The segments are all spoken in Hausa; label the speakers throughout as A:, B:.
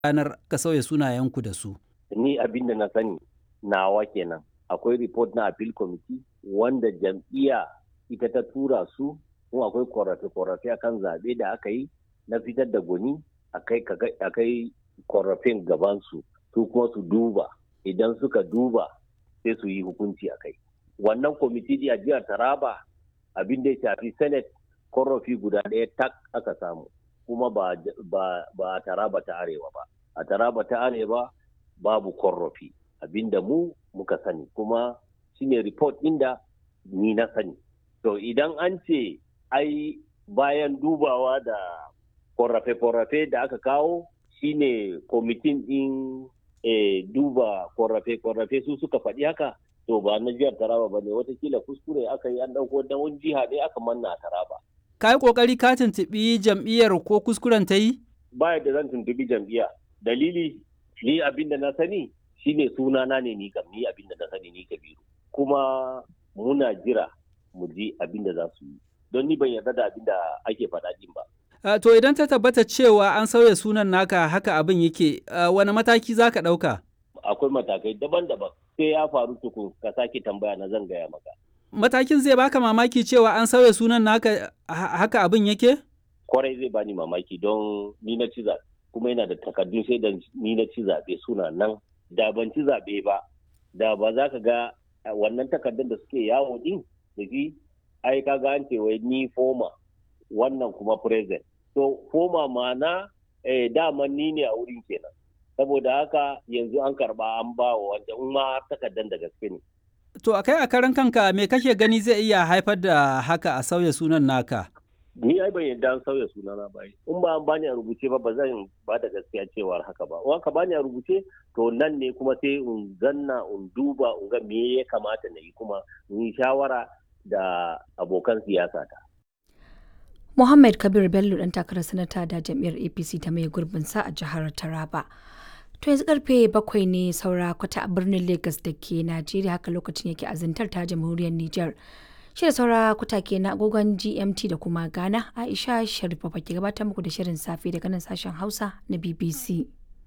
A: ranar ka sauya sunayenku da su?
B: Ni abin da na sani nawa kenan. Akwai report na appeal committee wanda jam'iyya ita ta tura su kuma akwai korafe-korafe akan zaɓe da aka yi na fitar da gwani a kai korafin gabansu su kuma su duba idan suka duba sai su yi hukunci a kai. Wannan kwamiti a jihar Taraba abin da ya shafi Senate korafi guda ɗaya tak aka samu kuma ba, a Taraba ta Arewa ba. A Taraba ta Arewa babu korafi abinda mu muka sani kuma shine report inda ni na sani. To idan an ce ai bayan dubawa da korafe-korafe da aka kawo shine kwamitin ɗin e, duba korafe-korafe su suka faɗi haka to ba na jihar Taraba ba ne watakila kuskure aka yi an ɗauko da wani jiha ne aka manna a Taraba.
A: Ka yi ƙoƙari ka tuntuɓi jam'iyyar ko kuskuren ta yi?
B: Ba da zan tuntuɓi jam'iyya. Dalili ni abin da na sani shine sunana ne ni kam ni abin da na sani ni Kabiru. Kuma muna jira mu ji abin da za su yi. Don ni ban yarda da abin da ake faɗa din ba.
A: Uh, to idan ta tabbata cewa an sauya sunan naka haka abin yake uh, wani mataki za ka ɗauka?
B: Akwai matakai daban-daban sai ya faru tukun ka sake tambaya na zan gaya maka.
A: Matakin zai baka mamaki cewa an sauya sunan naka haka abin yake?
B: Kwarai zai bani mamaki don ni na ci zaɓe kuma yana da takardun sai da ni na ci zaɓe suna nan da ban ci zaɓe ba da ba za ka ga wannan takardun da suke yawo din da shi ai ka ga an ce wai ni foma wannan kuma present to foma mana eh, dama ni ne a wurin kenan saboda haka yanzu an karba an ba wa wanda in ma takardar da gaske ne
A: to akai a karan kanka me kake gani zai iya haifar da haka a sauya sunan naka
B: ni ai ban yadda an sauya sunana ba in ba an bani a rubuce ba ba zan ba da gaskiya cewar haka ba in ka bani a rubuce to nan ne kuma sai in zanna in duba in ga me ya kamata na yi kuma in yi shawara da abokan siyasa ta
C: Muhammad Kabir Bello dan takarar sanata da jam'iyyar APC ta mai gurbin sa a jihar Taraba. To yanzu karfe bakwai ne saura kwata a birnin Lagos da ke Najeriya haka lokacin yake azantar ta jamhuriyar Nijar. Shi da saura kwata ke na agogon GMT da kuma Ghana Aisha Sharifa ke gabatar muku da shirin safe daga nan sashen Hausa na BBC.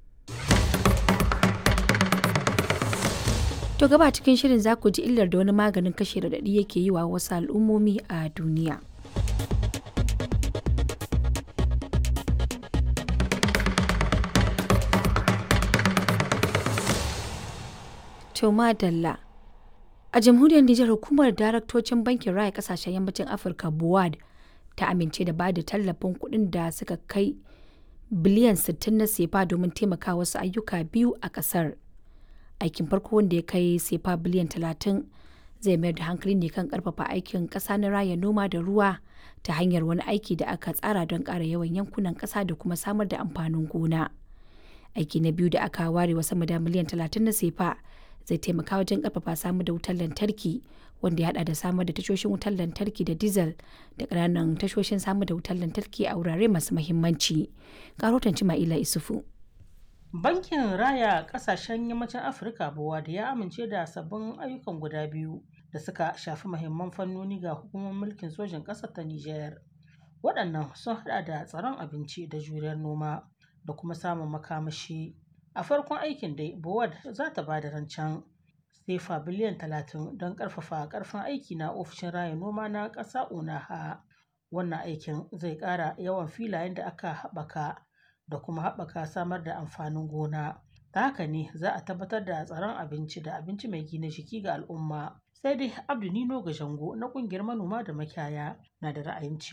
C: To gaba cikin shirin za ku ji illar da wani maganin kashe radadi yake yi wa wasu al'ummomi a duniya. To madalla. A jamhuriyar Nijar hukumar daraktocin bankin raya kasashen yammacin Afirka BUAD ta amince da ba da tallafin kuɗin da suka kai biliyan 60 na sefa domin taimaka wasu ayyuka biyu a ƙasar. Aikin farko wanda ya kai sefa biliyan 30 zai mayar da hankali ne kan ƙarfafa aikin ƙasa na raya noma da ruwa ta hanyar wani aiki da aka tsara don ƙara yawan yankunan ƙasa da kuma samar da amfanin gona. Aiki na biyu da aka ware wa sama da miliyan 30 na sefa zai taimaka wajen karfafa samar da wutar lantarki wanda ya hada da samar da tashoshin wutar lantarki da diesel da ƙananan tashoshin samar da wutar lantarki a wurare masu mahimmanci. Karotan Cima'ila Isufu.
D: Bankin Raya Ƙasashen Yammacin Afirka Bowa da ya amince da sabbin ayyukan guda biyu da suka shafi mahimman fannoni ga hukumar mulkin sojin ƙasar ta Nijar. Waɗannan sun hada da tsaron abinci da juriyar noma da kuma samun makamashi. A farkon aikin dai, Bowad za ta ba da rancen sefa biliyan talatin don ƙarfafa ƙarfin aiki na ofishin raya noma na ƙasa Unaha. Wannan aikin zai ƙara yawan filayen da aka haɓaka da kuma haɓaka samar da amfanin gona. Ta haka ne za a tabbatar da tsaron abinci da abinci mai gina jiki ga al'umma. Sai dai Abdu Nino Gajango na ƙungiyar manoma da makiyaya na da ra'ayin